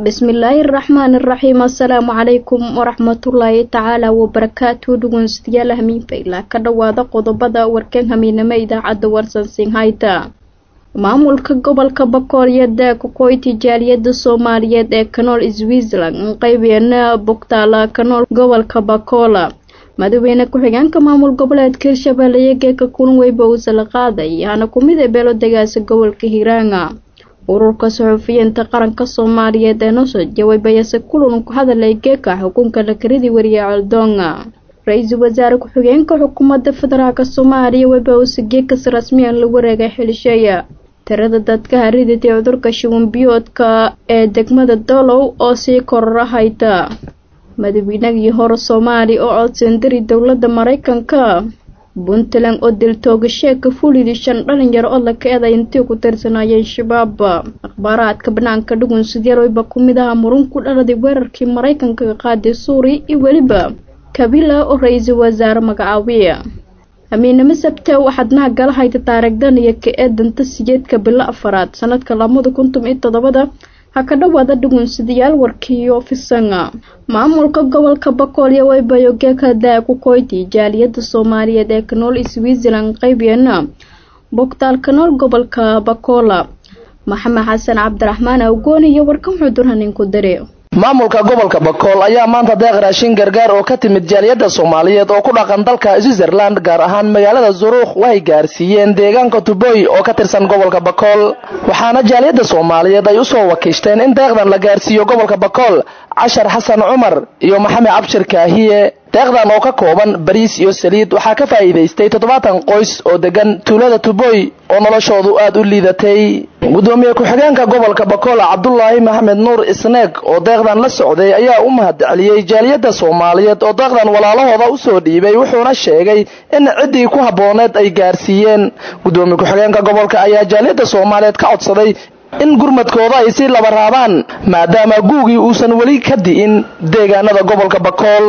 bismillaahi araxmaani iraxiim assalaamu calaykum waraxmatullaahi tacaala wabarakaatu dhegeystayaal hamiinfayla ka dhowaada qodobada warkan hamiinamo idaacadda warsansin hayta maamulka gobolka bakool iyo daaka koyti jaaliyada soomaaliyeed ee kanool switzerland qeybeena bogtaala kanool gobolka bakoola madaxweyne ku-xigeenka maamul goboleedka hirshabeelle iyo geeka kulan weyba uuse la qaaday hana kumid ee beelo degaasa gobolka hiiraanga ururka saxuufiyiinta qaranka soomaaliyeed ee nosoo jawaabayase kulan ku hadalay geeka xukunka lakaridii wariye coldoonga ra-iisul wasaare ku-xigeenka xukuumadda federaalk soomaaliya weyba uuse geekas rasmiyan la wareegay xilisheeya tirada dadka hariditay cudurka shuban biyoodka ee degmada dolow oo sii kororahayta madaxweynagii hore soomaaliya oo codsandari dowladda maraykanka puntland oo diltoogasheeka fulidi shan dhalinyaro oo laka eeday intii ku tirsanayeen shabaab akhbaaraadka banaanka dhugun sideerweyba ku mid aha murun ku dhaladay weerarkii maraykanka qaaday suuriya iyo weliba kabila oo ra-iisul wasaare magacaabiya amiinimo sabte waxaad naha gala hayta taarigdan iyo ka eedanta sijeedka bilo afaraad sanadka labada kuntum iyo toddobada ha ka dhowaada dhugunsadayaal warkiiyo fisanga maamulka gobolka bakool iyo weybayo geeka daa ku koyti jaaliyada soomaaliyeed ee kanool switzerland qeybeena bogtaal kanool gobolka bakoola maxamed xasan cabdiraxmaan awgooni iyo warkan xudurhanin ku dare maamulka gobolka bakool ayaa maanta deeq raashin gargaar oo ka timid jaaliyada soomaaliyeed oo ku dhaqan dalka switzerland gaar ahaan magaalada zuruukh waxay gaarsiiyeen deegaanka tuboy oo ka tirsan gobolka bakool waxaana jaaliyada soomaaliyeed ay usoo wakiishteen in deeqdan la gaarsiiyo gobolka bakool cashar xasan cumar iyo maxamed cabshir kaahiye deeqdan oo ka kooban bariis iyo saliid waxaa ka faa'iidaystay toddobaatan qoys oo degan tuulada tuboy oo noloshoodu aada u liidatay gudoomiye ku-xigeenka gobolka bakool cabdulaahi maxamed nuur isneeg oo deeqdan la socday ayaa u mahad celiyey jaaliyada soomaaliyeed oo deeqdan walaalahooda usoo dhiibay wuxuuna sheegay in ciddii ku habbooneed ay gaarsiiyeen gudoomiye ku-xigeenka gobolka ayaa jaaliyada soomaaliyeed ka codsaday in gurmadkooda ay sii laba raabaan maadaama guugii uusan weli ka di'in deegaanada gobolka bakool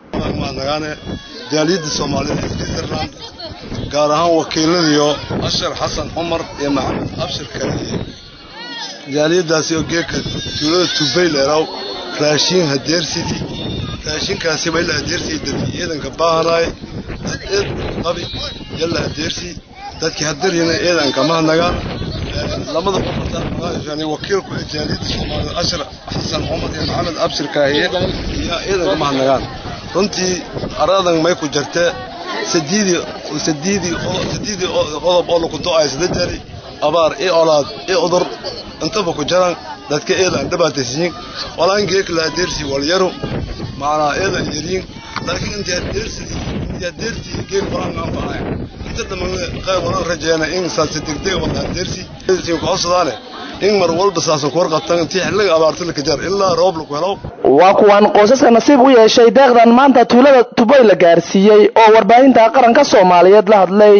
nagaane jaaliyadda soomaaliyeed ee switzerland gaar ahaan wakiiladiyo ashar xasan cumar iyo maxamed abshir kaliye jaaliyadaasi oo geeka tuulada tubay leeraw raashiin hadeersidi raashinkaasiba ila hadeersii dadki ciidanka baahanaay dad eed qabi yalla hadeersi dadki haderyana ciidanka mahnagaan lamada qofarta wakiilku ee jaaliyadda soomaaliyeed ashar xasan cumar iyo maxamed abshir kaahiye iyo ciidanka mahnagaan runtii aradan may ku jirtee sadiidii sadiidii sadiidii qodob oo laku do-ay isla jari abaar i olaad i udur intaba ku jiran dadka eedan dhibaataysiin walaan geek la adeersi walyaru macnaa eedan yariin laakiin intii adeersi intii adeersi geek walaan anfacay inta dhammaan qayb walaan rajeena in saasi degdeg wada adeersi siin ku codsadaan in mar walba saasan ku warqabtan intii xilliga abaarta la kajar ilaa roob lagu helo waa kuwan qoysaska nasiib u yeeshay deeqdan maanta tuulada tuboy la gaarsiiyey oo warbaahinta qaranka soomaaliyeed la hadlay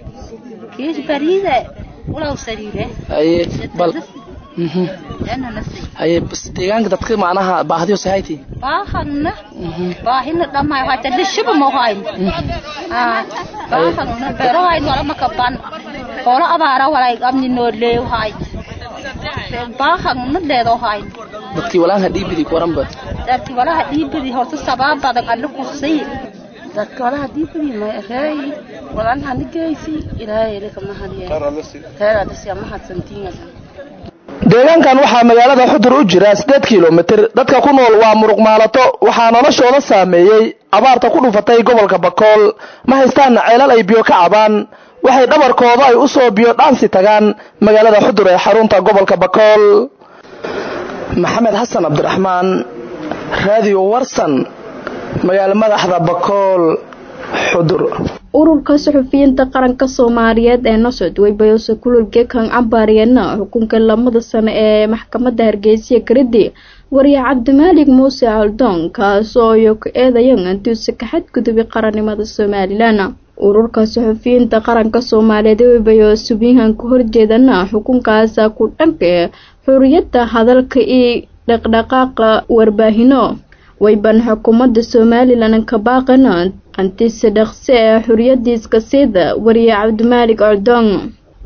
haye bas deegaanka dadka macnaha baahdiyo sahayti baahana baahina dhamay hata lishiba ma hayn baahana beero hayn wala makaban hoola abaara walay amni noo leeyo hay baahana deedo hayn dadkii walaanha dhiibidi kuwaranba dadkii walaha dhiibidi horta sabab badan alle kusay dadka walaha dhiibidi ma reey walaanha nigeysi ilaahay ilaka mahadiya khayr adasi mahadsantiina deegaankan waxaa magaalada xudur u jira siddeed kilomitir dadka ku nool waa muruq maalato waxaa noloshooda saameeyey abaarta ku dhufatay gobolka bakool ma haystaan ceelal ay biyo ka cabaan waxay dhabarkooda ay usoo biyo dhaansi tagaan magaalada xudur ee xarunta gobolka bakool maxamed xasan cabdiraxmaan raadiyo warsan magaalo madaxda bakool xudur ururka saxufiyiinta qaranka soomaaliyeed ee nosod weybayose kulul gekan cambaariyana xukunka lamada sano ee maxkamadda hargeysa garidi wariye cabdimaalig muuse caldoon kaasoo iyo ku eedayan antuuse ka xadgudubi qarannimada somalilan ururka saxufiyiinta qaranka soomaaliyeed weybayo subyahan ka horjeedana xukunkaasa ku dhanka xuriyadda hadalka iyo dhaqdhaqaaqa warbaahino wayban xukuumadda somalilan ka baaqana antise dhaqse ee xuriyadiiska sida wariye cabdimaalig cordong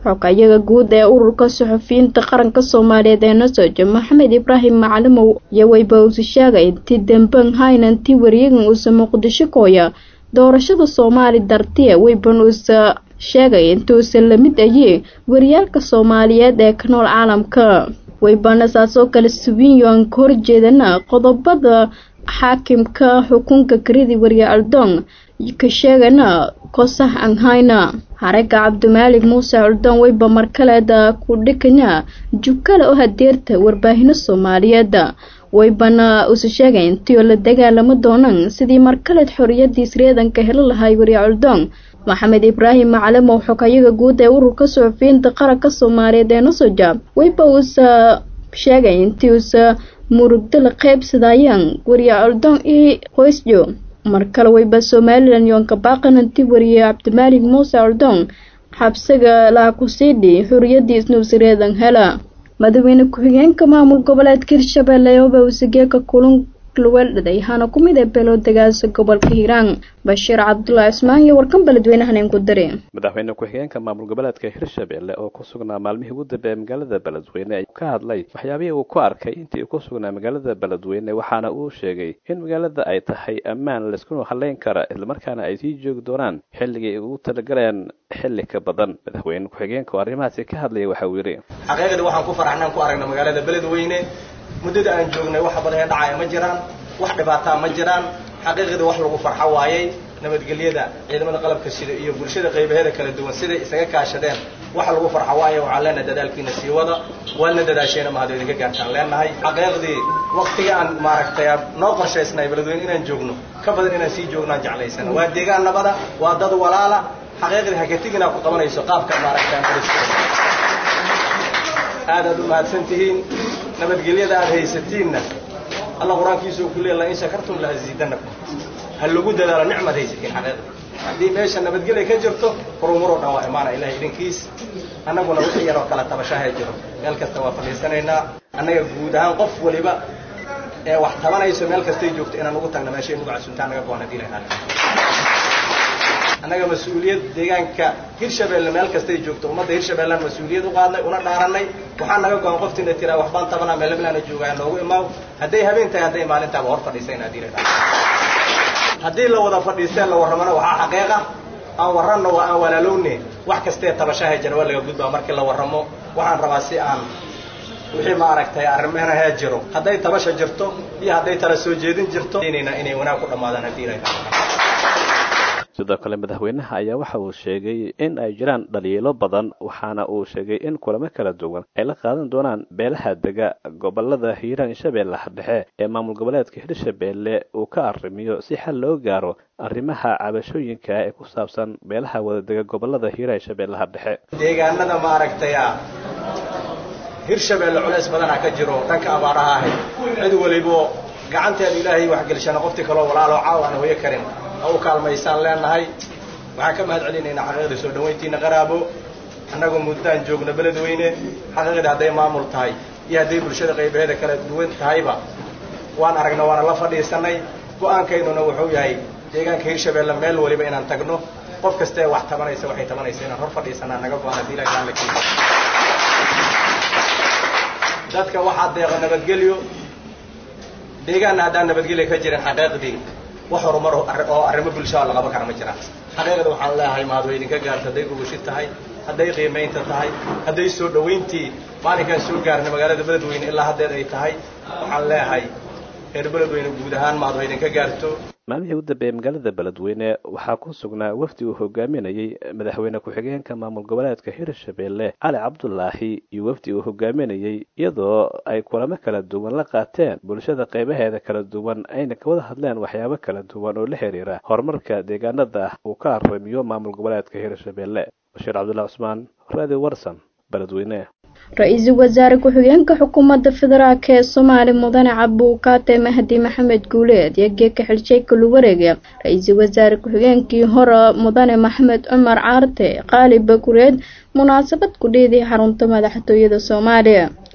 xogayaga guud ee ururka suxufiyiinta qaranka soomaaliyeed ee nasojo maxamed ibraahim macalimow iyo weyba uusa sheegay intii damban haynantii wariyagan uusa muqdisho kooya doorashada soomaali dartiya weyban uusa sheegay intuusan la mid ayee wariyaalka soomaaliyeed ee ka nool caalamka weybana saasoo kale subiinyoan ka horjeedana qodobada xaakimka xukunka karidi wariye aldong ka sheegana kosax aan hayna xaraga cabdimaalig muuse culdon weyba markaleeda ku dhikana jubkale oo hadeerta warbaahino soomaaliyeed weybana usa sheegay intii oo la dagaalamo doonaan sidii markaleed xoriyadiis reedanka helo lahay wariye culdong maxamed ibraahim macalimow xogayaga guud ee ururka suxufiyiinta qaranka soomaaliyeed ee nasoja weyba uusa sheegay intii uusa murugdo la qaybsadayaan wariye culdong iyo qoysjo mar kale weyba somalilan yoonka baaqananti wariye cabdimaalig muuse culdong xabsiga laakusiidhi xuriyadiisna usareedan hela madaxweyne ku-xigeenka maamul goboleedka hirshabelle ooba usageeka kulun luweeldhaday hana ku mid ee beeloodegaasa gobolka hiiraan bashiir cabdulaahi cismaan iyo warkan beledweynahan ku dare madaxweyne ku-xigeenka maamul goboleedka hirshabelle oo ku sugnaa maalmihii ugu dambeeyay magaalada beledweyne ay ka hadlay waxyaabihii uu ku arkay intii uu ku sugnaa magaalada beledweyne waxaana uu sheegay in magaalada ay tahay ammaan laiskunu haleyn kara islamarkaana ay sii joogi doonaan xilligii ay ugu talagalayaan xilli ka badan madaxweyne ku-xigeenka oo arrimahaasi ka hadlaya waxa uu yidhi xaqiiqdii waxaan ku faraxnaan ku aragna magaalada beledweyne muddada aan joognay wax badan ee dhacaya ma jiraan wax dhibaataa ma jiraan xaqiiqdii wax lagu farxo waayey nabadgelyada ciidamada qalabka sida iyo bulshada qaybaheeda kala duwan siday isaga kaashadeen wax lagu farxo waaye waxaan leenahay dadaalkiina sii wada waana dadaasheena mahad idinka gaartaan leenahay xaqiiqdii waktiga aan maaragtay noo qorshaysnay beledweyne inaan joogno ka badan inaan sii joognaan jeclaysana waa deegaan nabada waa dad walaala xaqiiqdii hakatigina ku qabanayso qaabka maaragtay aad aad u mahadsan tihiin nabadgelyada aad haysatiinna alla qur-aankiisuu ku leey la in shakartum la aziidanakum ha lagu dadaalo nicmaad haysatiin xaqiiqda haddii meesha nabadgelya ka jirto horumaroo dhan waa imaana ilahay idinkiis annaguna wixii yaroo kala tabashaha jiro meel kasta waa fadhiisanaynaa annaga guud ahaan qof waliba ee wax tabanayso meel kastay joogto inaan ugu tagna meeshay nugu casuntaa naga go-an hadii lahaale annaga mas-uuliyad deegaanka hirshabelle meel kastay joogto ummadda hirshabellaan mas-uuliyad u qaadnay una dhaaranay waxaa naga go-an qoftiina tiraa waxbaan tabanaa meelablaana joogaa noogu imaaw hadday habeen tahay hadday maalintaaba hor fadhiisayna hadii la haddii la wada fadhiisteen la warramana waxaa xaqiiqa aan warranno waa aan walaalowne wax kastee tabashaha jira waa laga gudbaa markii la warramo waxaan rabaa si aan wixii maaragtay arrimaha jiro hadday tabasha jirto iyo hadday tala soo jeedin jirto inay wanaag ku dhammaadaan haddii la sidoo kale madaxweynaha ayaa waxa uu sheegay in ay jiraan dhaliilo badan waxaana uu sheegay in kulamo kala duwan ay la qaadan doonaan beelaha dega gobolada hiiraan shabeellaha dhexe ee maamul goboleedka hirshabeelle uu ka arrimiyo si xal loo gaaro arrimaha cabashooyinka ee ku saabsan beelaha wadadega gobolada hiiraan shabeellaha dhexe deegaanada maaragtay hirshabeelle culays badanaa ka jiro dhanka abaaraha ahayd cid walibo gacanteeda ilaahay waxgelishana qoftii kaloo walaaloo caaw aan hooyo karin ha u kaalmaysaan leenahay waxaan ka mahad celinaynaa xaqiiqdii soo dhawayntiina qaraabo annagoo muddaan joogno beledweyne xaqiiqdii hadday maamul tahay iyo hadday bulshada qaybaheeda kala duwan tahayba waan aragna waana la fadhiisanay go-aankaynuna wuxuu yahay deegaanka hirshabeelle meel waliba inaan tagno qof kastee wax tabanaysa waxay tabanaysa inaan hor fadhiisanaa naga go-an haddii ilahay taala keeno dadka waxaa deeqa nabadgelyo deegaanna haddaan nabadgelya ka jirin xaqiiqdii wax horumar oo arrimo bulshada la qaban kara ma jiraan xaqiiqda waxaan leeyahay mahad way idinka gaarta hadday gugushi tahay hadday qiimaynta tahay hadday soo dhawayntii maalinkaan soo gaarnay magaalada beledweyne ilaa haddeed ay tahay waxaan leeyahay reer beledweyne guud ahaan mahad way idinka gaarto maalmihii u dambeeyey magaalada beledweyne waxaa ku sugnaa wafdi uu hogaaminayey madaxweyne ku-xigeenka maamul goboleedka hirshabeelle cali cabdulaahi iyo wafdi uu hogaaminayey iyadoo ay kulamo kala duwan la qaateen bulshada qaybaheeda kala duwan ayna kawada hadleen waxyaabo kala duwan oo la xiriira horumarka deegaanada uu ka arrimiyo maamul goboleedka hirshabeelle bashiir cabdullahi cusmaan radio warsan beledweyne ra-iisul wasaare ku-xigeenka xukuumadda federaalk ee soomaali mudane cabbuukaate mahdi maxamed guuleed iyo geeka xilsheeka luwareega ra-iisul wasaare ku-xigeenkii hore mudane maxamed cumar caarte qaali bagureed munaasabad ku dhiiday xarunta madaxtooyada soomaaliya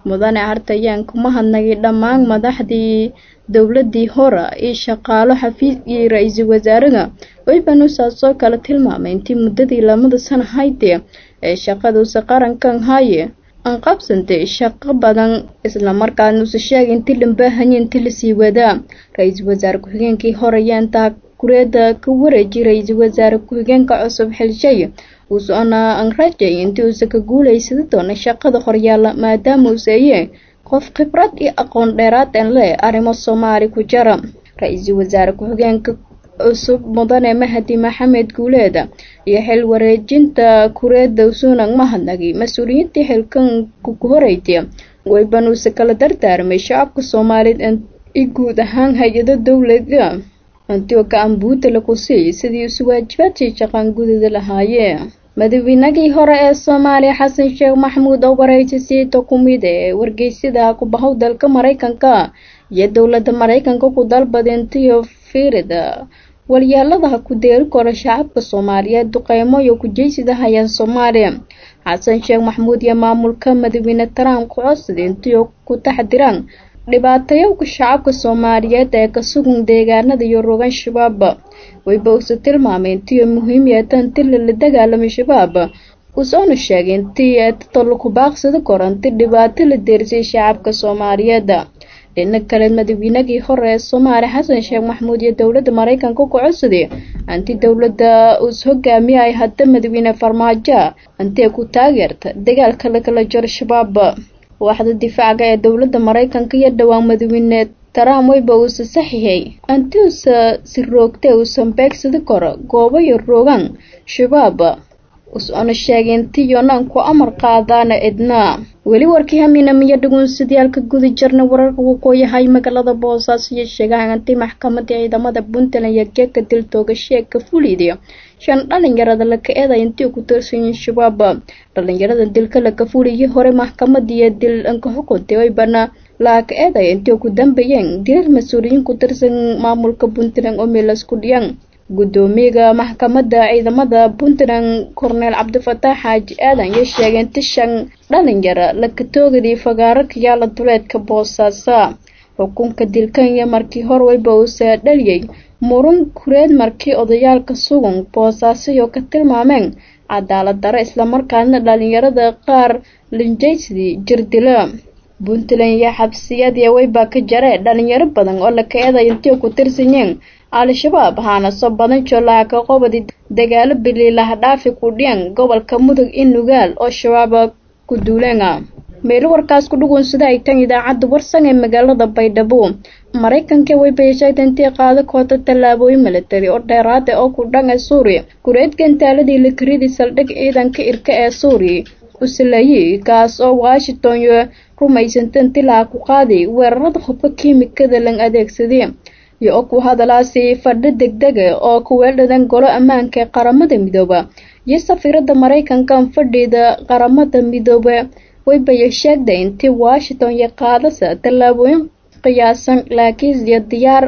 mudane hartayaan kuma hadnagay dhammaan madaxdii dowladii hore iyo shaqaalo xafiis iyo ra-iisul wasaaraha waybanusaasoo kale tilmaamay intii muddadii lamada sana haydee ee shaqaduusa qarankan haaye aan qabsantay shaqo badan islamarkaana usa sheegay intii lambaahanyi intii lasii wadaa ra-iisul wasaare ku-xigeenkii hore yaantaa kureeda ka wareejiyay ra-iisul wasaare ku-xigeenka cusub xilshay uusona aan rajay intii uusa ka guulaysada doona shaqada horyaala maadaama uuseeye qof khibrad iyo aqoon dheeraad en leh arrimo soomaali ku jira ra-iisul wasaare ku-xigeenka cusub mudane mahadi maxamed guuleeda iyo xil wareejinta kureeda usuunag mahadnagi mas-uuliyiintii xilkan ku horeytay waybanuuse kala dardaarmay shacabka soomaaliyeed i guud ahaan hay-ado dowlada antio ka-ambuuda lagu siiyay sidii isu waajibaadkii shaqaan gudida lahaayeen madaxweynagii hore ee soomaaliya xasan sheekh maxamuud oo wareysa siito ku mid ee wargeysyada ku bahow dalka mareykanka iyo dowladda mareykanka ku dalbadintiyo fiirida walyaaladaha ku deeri kora shacabka soomaaliyeed duqeymo iyo kujeysida hayaan soomaaliya xasan sheekh maxamuud iyo maamulka madaxweyne trump ku codsaday intiyo ku taxdiraan dhibaatayowka shacabka soomaaliyeed ee ka sugan deegaanada iyo rogan shabaab wayba uuse tilmaamay intii muhiim yeeta inti lala dagaalamay shabaab usoona sheegay intii eetatolo ku baaqsada kor inti dhibaato la deersay shacabka soomaaliyeed dhinac kale madaxweynagii hore ee soomaaliya xasan sheekh maxamuud iyo dowladda mareykanka ku codsaday anti dowladda uus hogaamiye ay hadda madaxweyne farmaajo intee ku taageerta dagaalka lakala jaro shabaab waaxda difaaca ee dowladda mareykanka iyo dhowaan madaxweyne trump wayba uusa saxiixay anti uusa si roogtay uusan beegsadi karo goobo iyo roogan shabaab usona sheegay inti yonaan ku amar qaadaana cidna weli warkii haminamiyo dhugunsadiyaalka guda jirna wararka waqooyahay magaalada boosaaso iyo sheegahan anti maxkamadii ciidamada puntland iyo geeka dil toogasheeg ka fuliday shan dhalinyarada laka eeday intii ku tirsanyiin shabaab dhalinyarada dilka laka fuliyay hore maxkamadiiyo dil anka xukuntay waybana laaka eeday intii ku dambeeyeen dilal mas-uuliyiin ku tirsan maamulka puntland oo meelasku dhiyan gudoomiyaga maxkamadda ciidamada puntland korneel cabdifataax xaaji aadan iyo sheegay inti shan dhalinyaro laka toogadii fagaaro kayaala duleedka boosaaso xukunka dilkan iyo markii hor wayba uusa dhaliyay murun kureed markii odayaalka sugan boosaaso iyo ka tilmaameen cadaalad daro islamarkaana dhalinyarada qaar linjaysidii jirdila puntland iyo xabsiyadii wayba ka jaree dhalinyaro badan oo laka eeday intii ku tirsanyeen al-shabaab haana soo badan joolaha ka qobadi dagaalo biliilaha dhaafi ku dhiyan gobolka mudug in nugaal oo shabaab ku duuleena meelo warkaas ku dhugunsada ay tan idaacadda warsan ee magaalada baydhabo maraykanka wayba sheegtay intii qaado koota tallaabooyin milatari oo dheeraada oo ku dhan ee suuriya kureed gantaaladii lakaridii saldhig ciidanka irka ee suuriya usalayey kaas oo washington iyo rumaysanta intilaa ku qaaday weerarada hubka kiimikada lan adeegsaday iyo oo ku hadalaasi fadhi degdega oo ku weeldhadan golo ammaanka ee qaramada midooba iyo safiirada maraykanka fadhida qaramada midoobe waybaya sheegday intii washington iyo qaadasa tallaabooyin qiyaasan laakiin iyo diyaar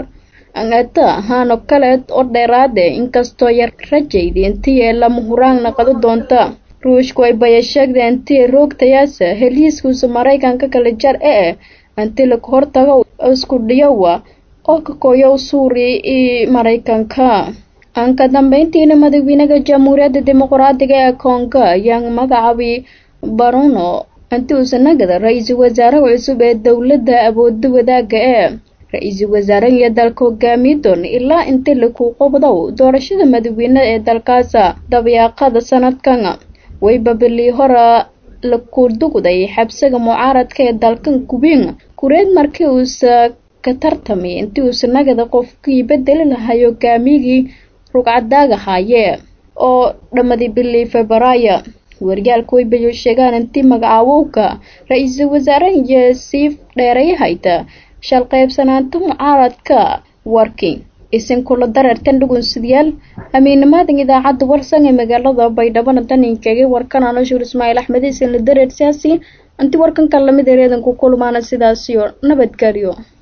ata ahaano kaleed oo dheeraade inkastoo yar rajayda intii ee lama huraan naqado doonta ruushku waybaya sheegday intii roogtayaasa heliiskuusa maraykanka kala jar ee intii laga hortago isku dhiyowa oo ka kooyow suuriya iyo maraykanka aan ka dambeyntiina madaxweynaha jamhuuriyadda dimuqraadiga ee kongo ayaa magacaabay baruno inti uusanagada ra-iisul wasaaraha cusub ee dowladda awooda wadaaga ee ra-iisul wasaaraha iyo dalka hogaamiye doona ilaa intii laku qobdow doorashada madaxweyne ee dalkaasa dabyaaqada sanadkan wayba bilii hora laku dugday xabsiga mucaaradka ee dalkan kubiin kureed markii uusa ka tartamay intii uusa nagada qofkii bedeli lahay hogaamiyigii rugcadaaga haayee oo dhammadii bilii febraayo waryaalka waybayo sheegaan intii magacaawowka ra-iisul wasaaraha iyo sii dheerayahayta shal qaybsanaanta mucaaradka warking isin kula dareertan dhugunsidayaal amiinimaadan idaacadda warsan ee magaalada baydhabana daninkeegay warkan anoshuur ismaaciil axmed isin la dareer siyaasi intii warkankan lamid ereedan ku kulmaana sidaasiyo nabadgelyo